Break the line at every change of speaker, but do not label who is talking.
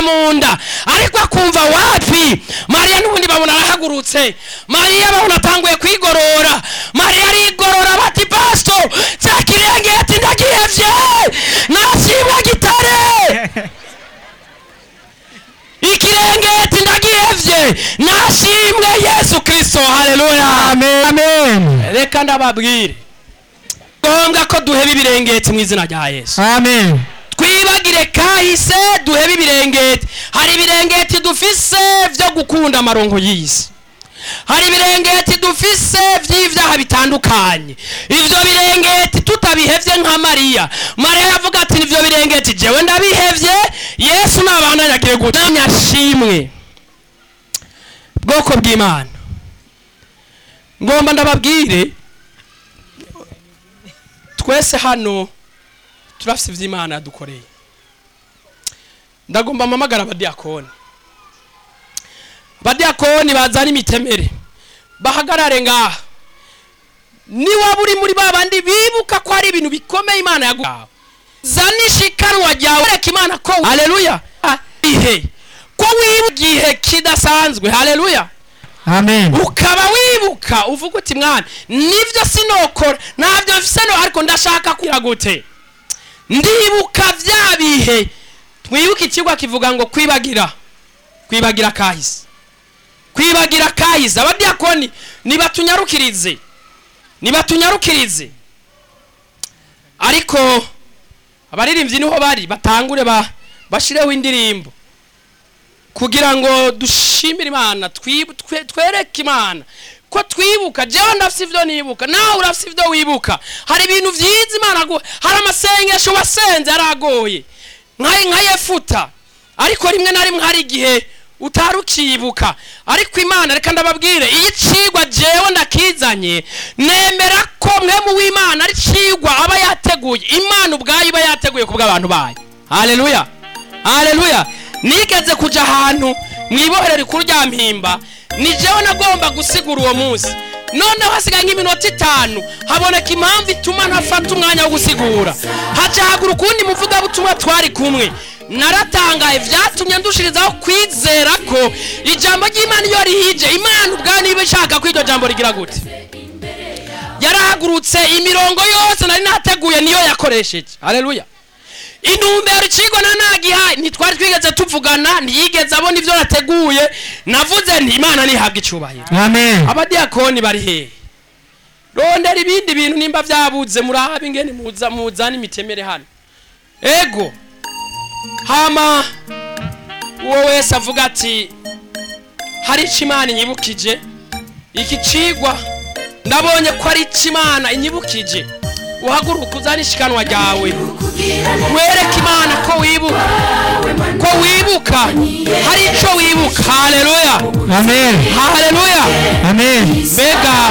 mu nda ariko akumva wapi mariya n'ubundi babona arahagurutse mariya babona atanguye kwigorora mariya arigorora bati pasito cya kirengeti ndagihevye nashimwe gitare ikirengeti ndagihevye nashimwe yesu kristo haleluya
amen amen
reka ndababwire ngombwa ko duheba ibirengeti mu izina rya yesu
amen
twibagire kahise duhebe ibirengeti hari ibirengeti dufise vyo gukunda amarongo y'isi hari ibirengeti dufise vy'ivyaha bitandukanye ivyo birengeti tutabihevye nka mariya mariya yavuga ati nivyo birengeti jewe ndabihevye yesu nabana yagiye guta nyashimwe bwoko bw'imana ngomba ndababwire twese hano turafise ivy'imana yadukoreye ndagomba mpamagara abadiyakoni abadiyakoni bazana imitemere bahagarare ngaha niwaba uri muri ba bandi bibuka ko hari ibintu bikomeye imana yaguhawe zana ishikanwa ryawe reka imana ko haleluya ihe ko wibuka igihe kidasanzwe haleluya
amen
ukaba wibuka uvuga uti mwana nivyo sinokora ntabyo mfise no ariko ndashaka kwira gute ndibuka vya bihe twibuke ikigwa kivuga ngo kwibagira kwibagira kahise kwibagira kahise abadiyakoni nibatunyarukirize nibatunyarukirize ariko abaririmbyi niho bari batangure ba bashireho indirimbo kugira ngo dushimire imana twibu- twe- twereke imana ko twibuka jewe ndafise ivyo nibuka nawe urafise ivyo wibuka hari ibintu vyiza imana aguha hari amasengesho wasenze aragoye nka nka yefuta ariko rimwe na rimwe hari igihe utari ukibuka ariko imana reka ndababwire iyo icigwa jewe ndakizanye nemera ko mwe mu w'imana ari cigwa aba yateguye imana ubwayo iba yateguye ku bw'abantu bayo haleluya haleluya nigeze kuja ahantu mwibohero rikuru rya mpimba ni jewe nagomba gusigura uwo munsi noneho hasigaye nk'iminota itanu haboneka impamvu ituma ntafata umwanya wo gusigura haca hagura ukundi muvugabutumwa twari kumwe naratangaye vyatumye ndushirizaho kwizera ko ijambo ry'imana iyo rihije imana ubwayo niba ishaka ko iryo jambo rigira gute yarahagurutse imirongo yose nari nateguye niyo yakoresheje haleluya intumbero icigwa na nagihaye ntitwari twigeze tuvugana ntiyigeze abona ivyo nateguye navuze nti imana nihabwa icubahiro
amen
abadiyakoni bari hehe rondera ibindi bintu nimba vyabuze murabe ingene muza muzana imitemere hano ego hama uwo wese avuga ati hari ico imana inyibukije iki cigwa ndabonye ko ari ico imana inyibukije uhaguruka uzane ishikanwa ryawe wereke imana ko wibuka ko wibuka hari ico wibuka haleluya
amen
haleluya
amen
mbega